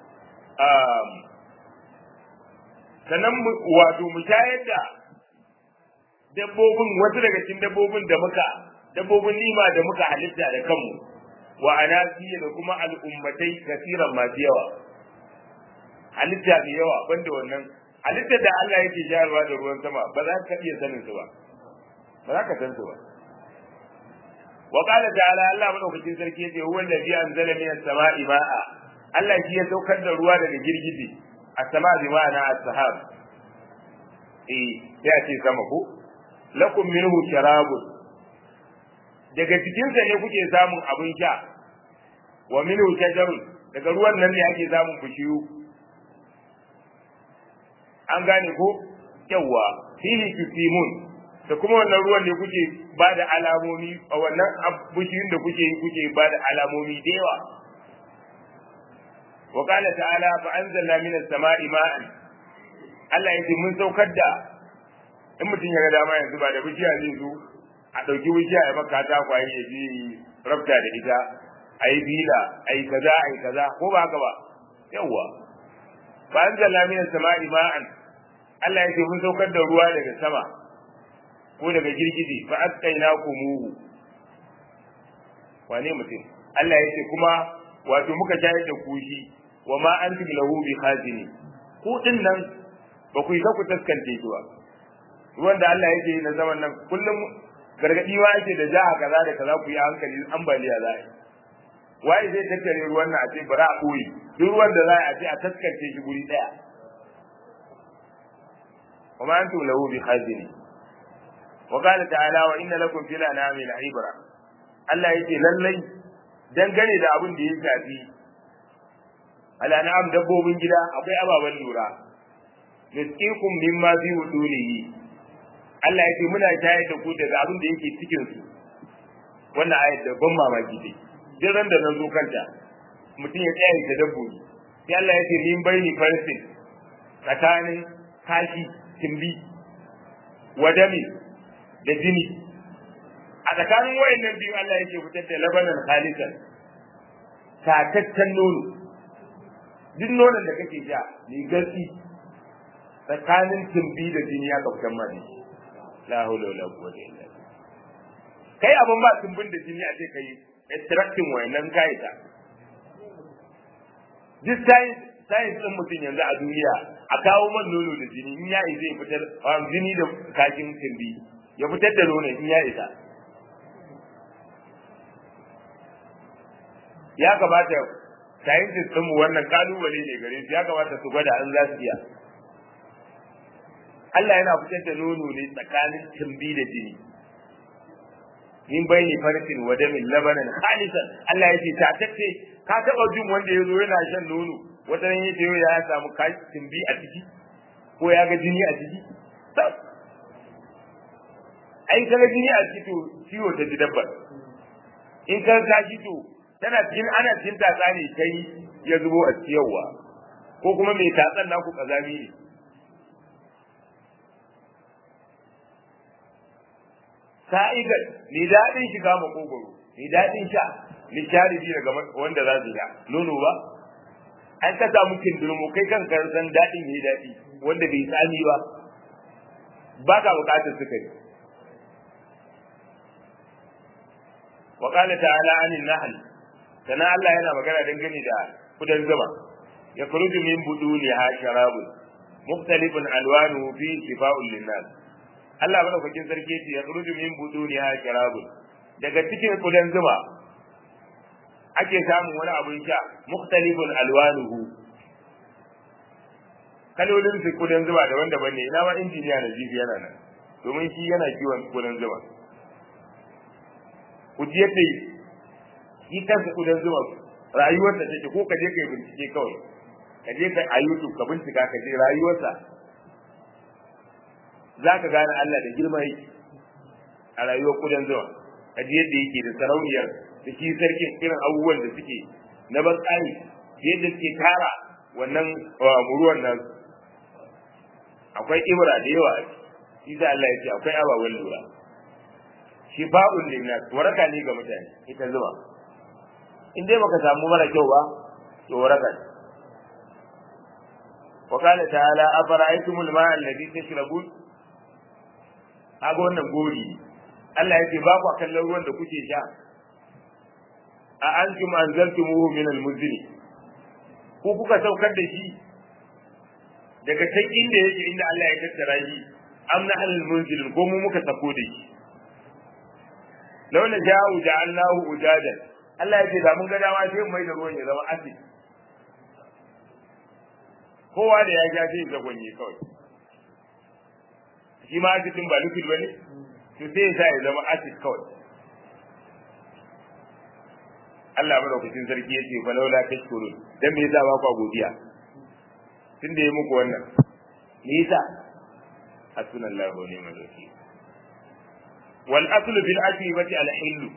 sannan wato mu shayar da dabbobin wasu daga cikin dabbobin da muka dabbobin nima da muka halitta da kanmu wa anasiya da kuma al'ummatai kasiran masu yawa halitta da yawa banda wannan halitta da Allah yake shayarwa da ruwan sama ba za ka iya sanin su ba ba za ka san su ba wa qala ta'ala Allah madaukakin sarki yace huwa allazi anzala minas sama'i ma'a Allah shi ya saukar da ruwa daga girgije as-sama bi ma'ana as-sahab eh ya ce sama ko lakum minhu sharabun daga cikinsa ne kuke samun abin sha wa minhu shajarun daga ruwan nan ne ake samun bishiyu an gane ko yawa fihi tusimun da kuma wannan ruwan ne kuke ba da alamomi a wannan bishiyun da kuke yi kuke ba da alamomi da yawa wa qala ta'ala fa anzalna minas sama'i ma'an Allah yake mun saukar da in mutum ya ga dama yanzu ba da bishiya zai zo a ɗauki bishiya ya maka ta kwaye ya je rabta da ita a yi bila a yi kaza a yi kaza ko ba haka ba yawwa ba an zalla min sama'i ma'an Allah ya ce mun saukar da ruwa daga sama ko daga girgije fa asqaina kumuhu wane mutum Allah ya ce kuma wato muka shayar da kushi wa ma antum lahu bi khazini ku din nan ba ku yi ku taskance shi ba ruwan da Allah yake yi na zaman nan kullum gargadi wa ake da jaha kaza da kaza ku yi hankali ambaliya za a yi waye zai tattare ruwan nan a ce bara a koyi duk ruwan da za a ce a taskance shi guri daya wa ma antum lahu bi khazini wa qala ta'ala wa inna lakum fil anami la'ibra Allah yake lallai dangane da abin da ya shafi al'anam dabbobin gida akwai ababen lura nisqikum mimma fi wudunihi Allah ya ce muna shayar da ku daga abin da yake cikin su wannan ayat da ban mamaki dai duk ran da na zo kanta mutum ya tsaya da dabbobi sai Allah ya ce min baini farsin tsakanin kashi timbi wadami da jini a tsakanin wayannan biyu Allah yake fitar da labanan khalisan tataccen nono duk nonon da kake sha mai garki tsakanin timbi da jini ya kautan ma ne la hawla wala quwwata illa billah kai abun ba timbin da jini a ce kai extracting wayannan kai ta duk science science din mutum yanzu a duniya a kawo man nono da jini in ya zai fitar jini da kakin timbi ya fitar da nono in ya isa ya kamata scientist ɗinmu wannan kalubale ne gare su ya kamata su gwada an za su iya Allah yana fitar da nono ne tsakanin timbi da jini min bayni farsin wa damin labanan khalisan Allah yake ta tace ka taba jin wanda yazo yana shan nono wata ran yace ya samu timbi a ciki ko ya ga jini a ciki ai kaga jini a ciki to ciwo ta ji dabbar in ka kashi to tana cikin ana cikin tatsa ne kai ya zubo a ciyarwa ko kuma mai tatsan naku kazami ne sa'igar mai daɗin shiga makogoro mai daɗin sha lisharibi daga wanda za su sha nono ba an ka samu kindurmo kai kan san daɗin mai daɗi wanda bai tsami ba ba ka buƙatar sukari وقال تعالى عن النحل sana Allah yana magana dangane da kudan zuma ya kuruju min buduniha sharabun mukhtalifun alwanuhu fi shifa'un linnas Allah madaukakin sarki ce ya kuruju min buduniha sharabun daga cikin kudan zuma ake samun wani abun sha mukhtalifun alwanuhu kalolin su kudan zuma daban-daban ne ina ma injiniya na jibi yana nan domin shi yana kiwon kudan zuma ku ji yadda shi kansa kudan zuma rayuwar da take ko ka je kai bincike kawai ka je ka a YouTube ka bincika ka je rayuwarsa za ka gane Allah da girma yake a rayuwar kudan zuma ka ji yadda yake da sarauniyar da shi sarkin irin abubuwan da suke na ban tsari yadda suke tara wannan ruwan nan akwai ibra da yawa shi da Allah ya ce akwai ababen lura shifa'un linnas waraka ne ga mutane ita zuma in dai baka samu mara kyau ba to waraka ne wa qala ta'ala afara'aytumul ma'a alladhi tashrabun aga wannan gori Allah yake ba ku kallon ruwan da kuke sha a antum anzaltumuhu min al-muzni ko kuka saukar da shi daga can inda yake inda Allah ya tattara shi amna al-munzilin ko mu muka sako da shi law na ja'u ja'alnahu ujadan Allah ya ce da mun ga dama sai mu mai da ruwan ya zama acid kowa da ya ja sai ya gwanye kawai shi ma acidin ba liquid bane to sai ya sa ya zama acid kawai Allah madaukakin sarki ya ce fa laula tashkurun dan me yasa ba ku godiya tunda ya muku wannan me yasa hasbunallahu wa ni'mal wakeel wal aslu bil ajibati al hillu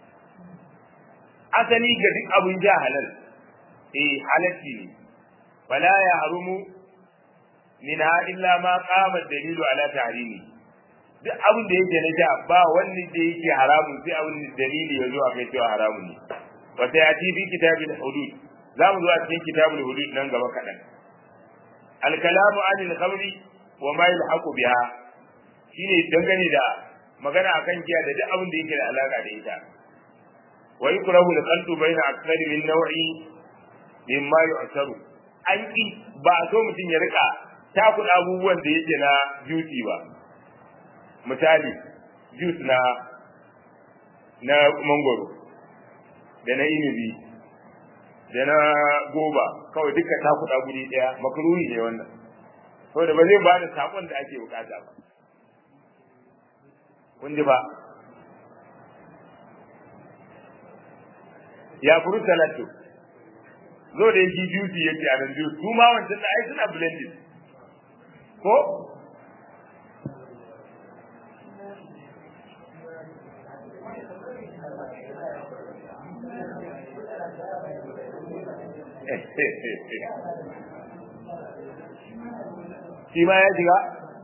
asali ga duk abun ja halal eh halatti ne fala ya harumu minha illa ma qama dalilu ala tahrimi duk abin da yake na ja ba wani da yake haramun sai abin da dalili ya zo a kai cewa haramun ne wa sai ati fi kitabil hudud za mu zo a cikin kitabul hudud nan gaba kaɗan al kalamu anil khamri wa ma yalhaqu biha shine dangane da magana akan giya da duk abin da yake da alaka da ita wa yukrahu al qalbu baina akthari min naw'i mimma yu'taru an ki ba so mutum ya rika takun abubuwan da yake na juice ba misali juice na na mangoro da na inibi da na goba kawai duka takuɗa guri ɗaya makaruhi ne wannan saboda ba zai ba da sakon da ake bukata ba kun ji ba ya furu salatu zo da yake juice yake a nan juice su ma wancan da ai suna blended ko shi ma ya shiga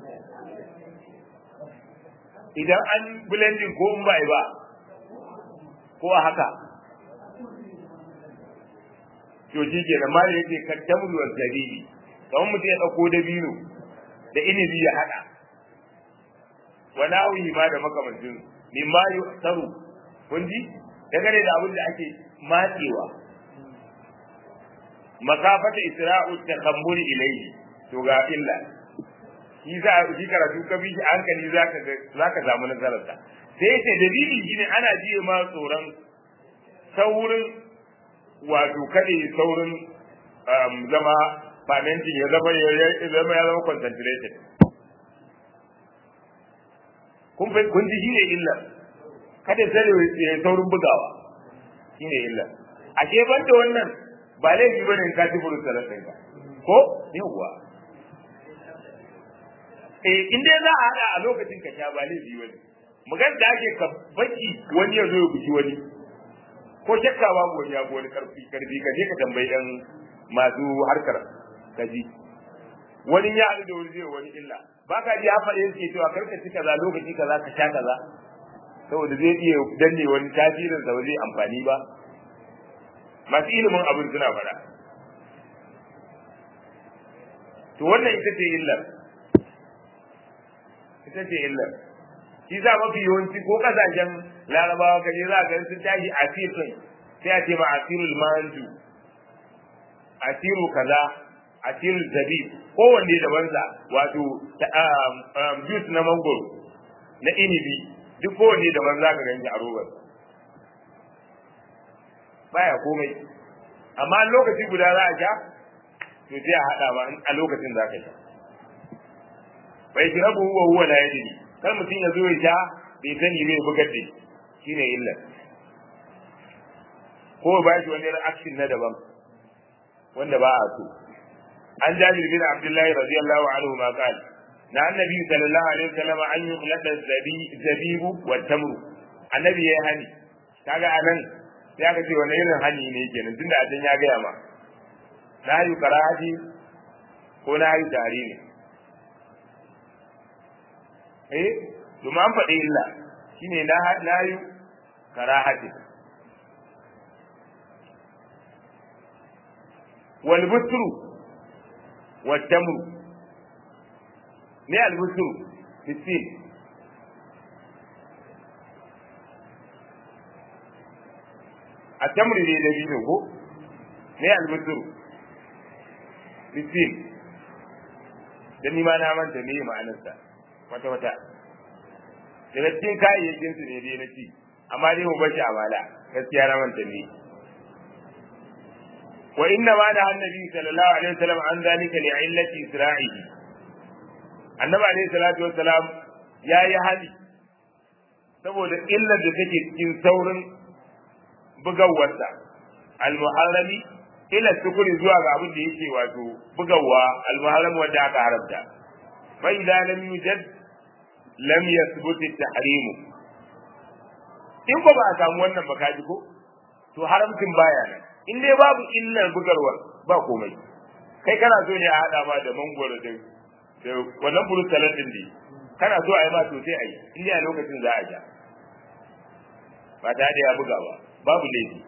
idan an blending ko in ba ba ko a haka to shi ke nan mali yake kaddamu wa zabibi kamar mutum ya ɗauko dabino da inibi ya haɗa wa nawihi ma da makamancin mimma yu'taru kun ji dangane da abin da ake matsewa makafata isra'u takhammuri ilayhi to ga illa shi za shi karatu ka bi hankali zaka ga zaka samu nasarar ta sai ce dalili shine ana jiye ma tsoron saurin wato kade saurin zama fermenting ya zama ya zama ya zama concentrated kun kun ji shine illa kada sai ya saurin bugawa shine illa a ke banda wannan ba laifi bane in ka ci furu salatin ka ko yawwa eh in dai za a hada a lokacin ka sha ba laifi bane magan da ake ka baki wani ya zo ya buki wani ko shakka babu wani ya wani karfi karfi ka je ka tambayi yan masu harkar kaji wani ya haɗu da wani zai wani illa ba ka ji hafa da yake cewa karka ci kaza lokaci kaza ka sha kaza saboda zai iya danne wani tasirin sa ba zai amfani ba masu ilimin abin suna faɗa to wannan ita ce illar ita ce illar shi za mafi yawanci ko kasashen larabawa kaje za ka sun tashi asir kai sai a ce ma asirul manju asiru kaza asirul zabib kowanne daban sa wato juice na mangoro na inibi duk kowanne daban za ka ganci a robar baya komai amma lokaci guda za a sha to sai a haɗa ba a lokacin za ka sha bai shirabu huwa huwa la yadri kar mutum ya zo ya sha bai sani bai bugar da shine illa ko ba shi wani reaction na daban wanda ba a so an jabir bin abdullahi radiyallahu anhu ma qala na annabi sallallahu alaihi wasallam an yi mulada zabibu wa tamru annabi ya hani kaga anan sai aka ce wani irin hani ne kenan tunda a can ya gaya ma na yi karahaji ko na yi tari ne eh domin an faɗi illa shine na na yi karahaji wal busru wal tamru ne al busru fitin a tamri ne da biyu ko ne al busru fitin dan ni ma na manta me ma'anarsa wata wata daga cikin kayayyakin su ne dai na ci amma dai mu bashi amala gaskiya na manta ne wa inna ma da annabi sallallahu alaihi wasallam an zalika li illati isra'ihi annabi alaihi salatu wassalam yayi hali saboda illar da take cikin saurin bugawarsa al-muharrami ila sukuri zuwa ga abin da yake wato bugawa al-muharram wanda aka haramta fa idza lam yujad lam yathbut at-tahrim in ba ba a samu wannan ba kaji ko to haramcin baya nan in dai babu illar bugarwar ba komai kai kana so ne a hada ma da mangoro da da wannan burutalan din ne kana so a yi ma to sai a yi in dai a lokacin za a ja ba ta da ya buga ba babu laifi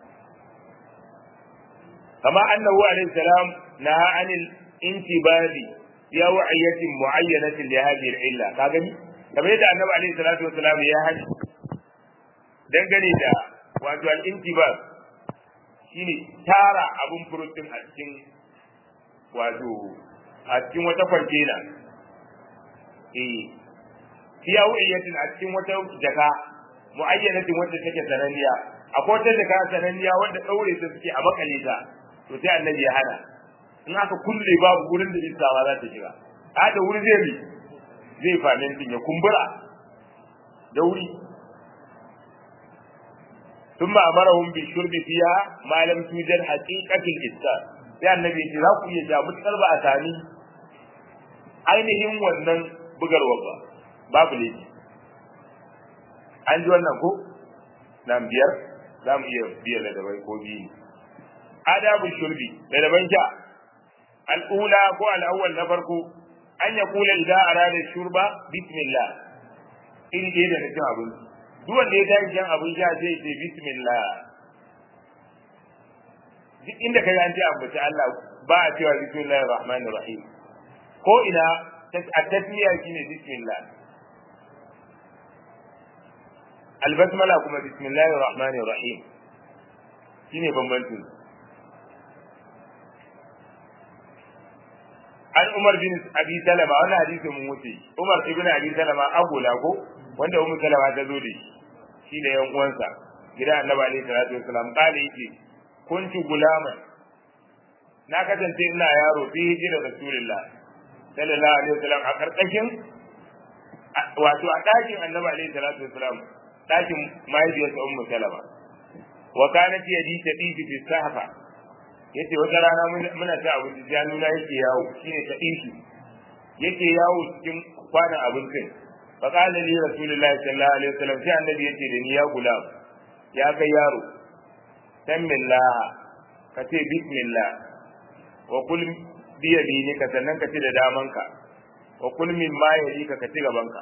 kama annahu alaihi salam naha anil intibadi ya wa'iyatin muayyanatin li hadhihi al-illa ka gani kamar yadda annabi alaihi salatu wasalam ya haji dangane da wato al-intibad shine tara abun furutin a cikin wato a cikin wata kwantena eh fiya wa'iyatin a cikin wata jaka muayyanatin wanda take sananniya akwai wata jaka sananniya wanda daure ta suke a makale ta to sai annabi ya hana in aka kulle babu gurin da iska ba za ta shiga a da wuri zai bi zai famin ya kumbura da wuri ثم أمرهم بالشرب فيها ما لم توجد حقيقة الإسكار sai annabi ya ce za ku iya ja mutukar ba a sami ainihin wannan bugarwa ba babu laifi an ji wannan ko nan biyar za mu iya biyar da dabai ko biyu adabu shurbi da daban sha al'ula ko al'awwal na farko an ya kula idan arada shurba bismillah iri ɗaya da na cin abinci duk wanda ya tashi shan abin sha zai ce bismillah duk inda ka an ce ambaci Allah ba a cewa bismillahir rahmanir rahim ko ina a tasmiya shine bismillah albasmala kuma bismillahir rahmanir rahim shine bambancin an Umar bin Abi Salama wannan hadisin mun wuce Umar ibn Abi Salama agula ko wanda Ummu Salama ta zo da shi shi da yan uwansa gida Annabi alaihi salatu wasalam kale yake kuntu gulaman na kasance ina yaro fi hijira Rasulullah sallallahu alaihi wasallam a karkashin wato a dakin Annabi alaihi salatu wasalam dakin mahaifiyarsa Ummu Salama wa kanat yadi tadifi fi sahfa yace wata rana muna ta abinci januna yake yawo shine ta dinki yake yawo cikin kwanan abincin fa qala li rasulullahi sallallahu alaihi wasallam sai annabi yace da ni ya gulam ya kai yaro bismillah ka ce bismillah wa kul bi yaminika sannan ka ci da damanka wa kul min ma yalika ka ci gabanka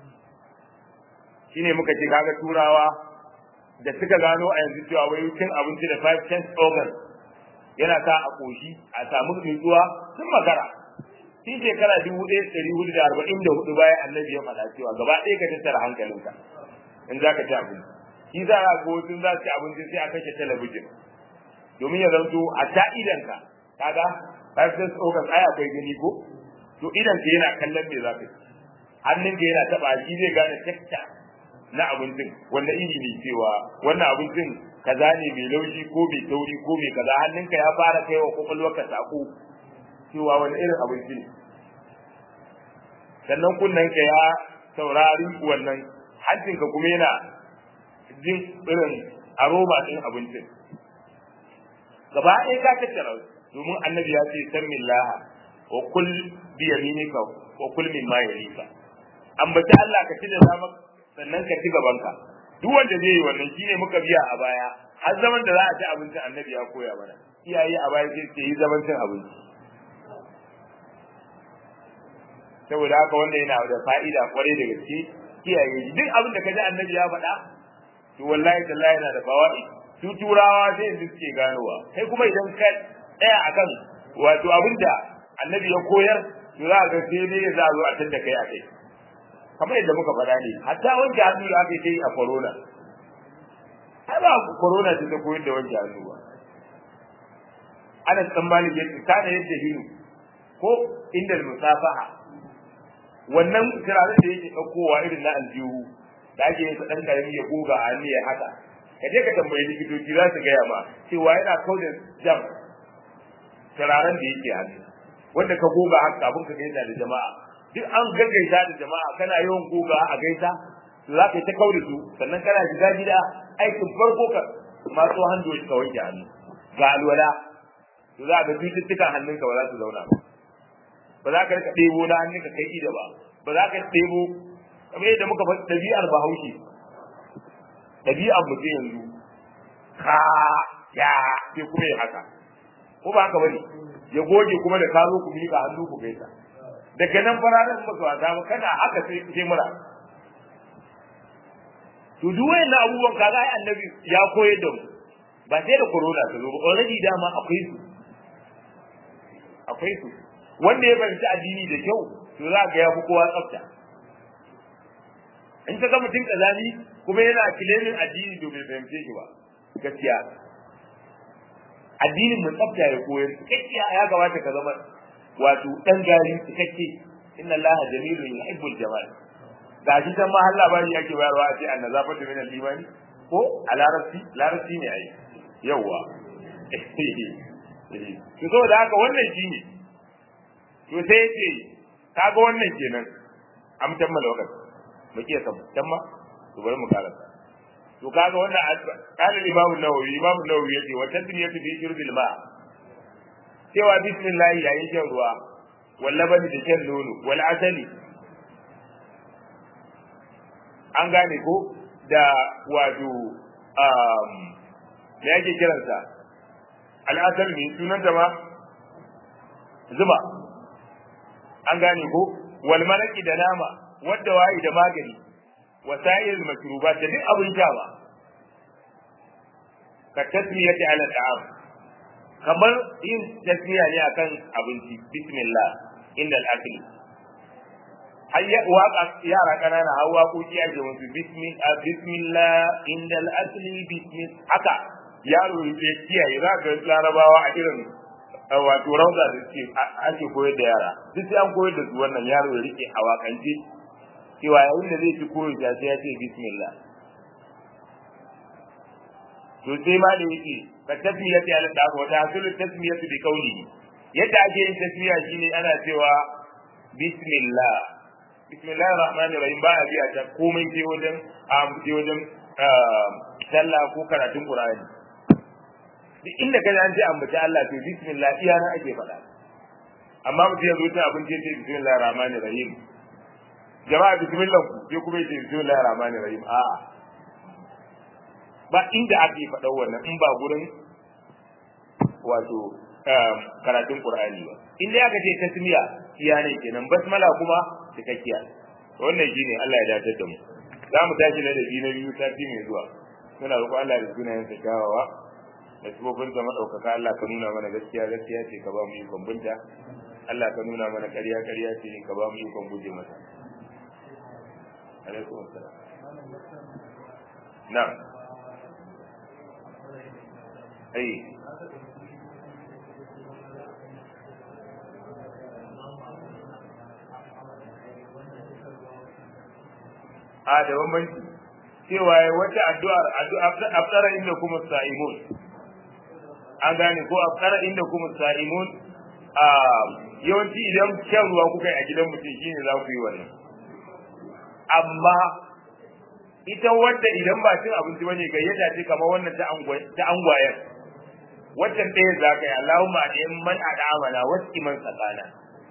shine muka ce kaga turawa da suka gano a yanzu cewa wai cin abinci da five sense organs yana sa a koshi a samu nutsuwa sun makara tun shekara dubu ɗaya ɗari hudu da arba'in da hudu bayan annabi ya faɗa cewa gaba ɗaya ka tattara hankalinka in za ka ci abinci shi za a ga wasu za su ci abinci sai a kashe talabijin domin ya zanto a ta idanka kaga five sense organs ai akwai gani ko to idanka yana kallon me za ka ci hannunka yana taɓa shi zai gane texture na abincin wanda iri ne cewa wannan abincin kaza ne mai laushi ko mai tauri ko mai kaza hannunka ya fara kai wa kwakwalwarka sako cewa wani irin abinci ne sannan kunnenka ya saurari wannan hancinka kuma yana jin irin aroma ɗin abincin gaba ɗaya ka tattara domin annabi ya ce san laha wa kul bi yaminika wa kul min ma yalika ambaci Allah ka ci da zama sannan ka ci gabanka duk wanda zai yi wannan shine muka biya a baya har zaman da za a ci abincin annabi ya koya mana iyaye a baya sai ce yi zaman cin abinci saboda haka wanda yana da fa'ida kwarai da gaske kiyaye duk abin da kaji annabi ya faɗa to wallahi tallahi yana da fawaid su turawa sai yanzu suke ganowa kai kuma idan ka tsaya akan wato abin da annabi ya koyar to za ga sai dai za a zo a tanda kai a kai kamar yadda muka faɗa ne hatta wanke hannu da aka yi a corona ai ba corona ce ta koyar da wanke hannu ba ana tsammani yadda kana yadda hinu ko inda musafaha wannan turaren da yake ɗaukowa irin na aljihu da ake yin ɗan karami ya goga a hannu ya haka ka je ka tambayi likitoci za su gaya ma cewa yana kauda jam turaren da yake hannu wanda ka goga haka kafin ka gaisa da jama'a duk an gaggaisa da jama'a kana yawan goga a gaisa to za ka yi ta kaure su sannan kana shiga gida aikin farko ka matso hannu ka wanke hannu ga alwala to za ka cututtukan hannunka ba za su zauna ba ba za ka rika ɗebo na hannunka kai ida ba ba za ka ɗebo kamar yadda muka faɗi ɗabi'ar bahaushe ɗabi'ar mutum yanzu ka ya sai kuma ya haka ko ba haka bane ya goge kuma da ka zo ku miƙa hannu ku gaisa daga nan fararen ba su wasa ba kana haka sai sai mura to duk wayannan abubuwan kaga ai annabi ya koyar da mu ba sai da corona ta zo ba already dama akwai su akwai su wanda ya fahimci addini da kyau to za ga ya fi kowa tsafta in ka ga mutum kazani kuma yana kilemin addini to bai fahimce shi ba gaskiya addinin mu tsafta ya koyar gaskiya ya kamata ka zama wato dan gari cikakke inna allaha jamilun yuhibbul jamal ga shi kan ma Allah bari yake bayarwa a ce annazafatu min al-imani ko a larabci larabci ne ai yawa to so da haka wannan shine to sai yace kaga wannan kenan am tammala wakati mu ke san tamma to bari mu karanta to kaga wannan kana imamu nawawi imamu nawawi yace wa tadriyatu fi shurbil ma cewa bismillah yayin shan ruwa walla bani da shan nono wal asali an gane ko da wato um me yake kiransa al'asar ne sunan ta ma zuba an gane ko wal malaki da nama wadda wayi da magani wasa'il makrubat da duk abin sha ba ka tasmiyati ala ta'am kamar yin tasmiya ne akan abinci bismillah inda al-akli hayya waka yara kanana har waƙoƙi ake musu bismillah inda al-akli bismillah haka yaro ya kiyaye za ka larabawa a irin wato rauza da suke ake koyar da yara duk sai an koyar da su wannan yaro ya rike a wakance cewa yayin da zai ci koyo ya sai ya ce bismillah to sai ma da yake ka tasmiyati ala da wa tahsulu tasmiyatu bi qawli yadda ake yin tasmiya shine ana cewa bismillah bismillahir rahmanir rahim ba a biya ta komai sai wajen a sai wajen sallah ko karatun qur'ani duk inda ka an ji ambaci Allah to bismillah iya na ake faɗa amma mutum ya zo ta abinci ya ce bismillahir rahmanir rahim jama'a bismillah ku sai kuma ya ce bismillahir rahmanir rahim a'a ba inda ake faɗa wannan in ba gurin wato karatun Qur'ani ba inda aka ce tasmiya iya ne kenan basmala kuma cikakkiya wannan shine Allah ya dace da mu za mu tashi na da biyu na biyu sati mai zuwa muna roƙo Allah da sunayen sa kyawawa da sifofin sa madaukaka Allah ka nuna mana gaskiya gaskiya ce ka ba mu ikon binta Allah ka nuna mana ƙarya ƙarya ce ka ba mu ikon guje mata alaikum assalam na'am ai a da bambanci cewa ya wata addu'ar afsara inda kuma sa'imun an gane ko afsara inda kuma sa'imun a yawanci idan kyan ruwa kuka yi a gidan mutum shine za ku yi wannan amma ita wadda idan ba cin abinci bane gayyata ce kamar wannan ta ta angwayen waccan ɗaya za ka yi Allahumma da man ad'amana wasu man tsakana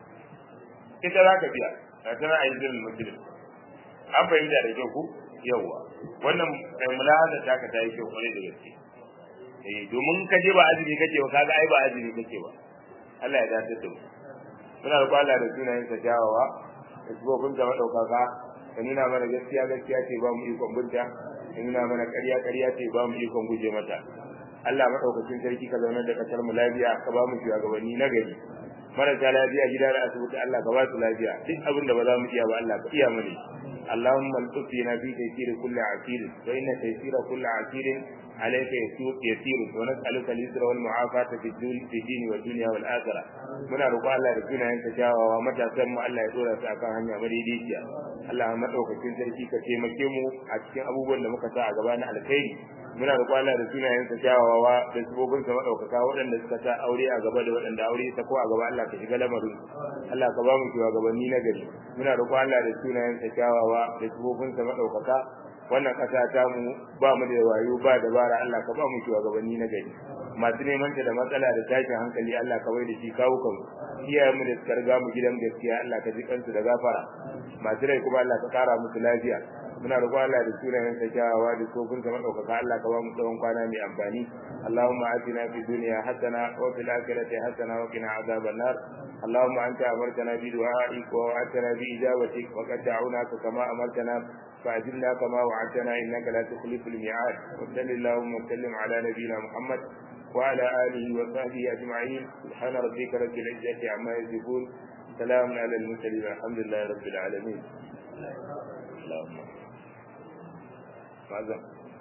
ita za ka biya a tana a yi zirin musulun an fahimta da kyau ku yawa wannan mulahada ta ka ta yi kyau kwarai da gaske eh domin ka je ba azumi kake ba kaga ai ba azumi kake ba Allah ya dace da mu muna da kwala da sunayen sa jawawa da sibobin da madaukaka ka nuna mana gaskiya gaskiya ce ba mu ikon binta ka nuna mana ƙarya ƙarya ce ba mu ikon guje mata Allah madaukakin sarki ka zaunar da kasar mu lafiya ka ba mu shugabanni na gari marasa lafiya gida da asibiti Allah ka ba su lafiya duk abin da ba za mu iya ba Allah ka iya mana اللهم الطفنا في تيسير كل عسير فإن تيسير كل عسير عليك يسير ونسألك اليسر والمعافاة في الدين في الدين والدنيا والآخرة muna roƙon Allah da sunayen ka kyawawa matasan mu Allah ya dora su akan hanya madaidaiciya Allah madaukakin sarki ka taimake mu a cikin abubuwan da muka sa a gaba na alkhairi muna roƙon Allah da sunayen sa kyawawa da sabobin sa madaukaka waɗanda suka sa aure a gaba da waɗanda aure ta ko a gaba Allah ka shiga lamarin Allah ka ba mu shugabanni na gari muna roƙon Allah da sunayen sa kyawawa da sabobin sa madaukaka wannan ƙasa ta mu ba mu da wayo ba dabara Allah ka ba mu shugabanni na gari masu neman ta da matsala da tashin hankali Allah ka bai da shi kawo kan iyayen mu da suka riga mu gidan gaskiya Allah ka ji kansu da gafara masu rai kuma Allah ka kara musu lafiya muna roƙon Allah da sunayen sa kyawawa da sofin sa madaukaka Allah ka ba mu tsawon kwana mai amfani Allahumma atina fid dunya hasana wa fil akhirati hasana wa qina adhaban nar اللهم أنت أمرتنا بدعائك ووعدتنا بإجابتك وقد دعوناك كما أمرتنا فأجلنا كما وعدتنا إنك لا تخلف الميعاد وصل اللهم وسلم على نبينا محمد وعلى آله وصحبه أجمعين سبحان ربك رب العزة عما يصفون سلام على المرسلين الحمد لله رب العالمين اللهم ماذا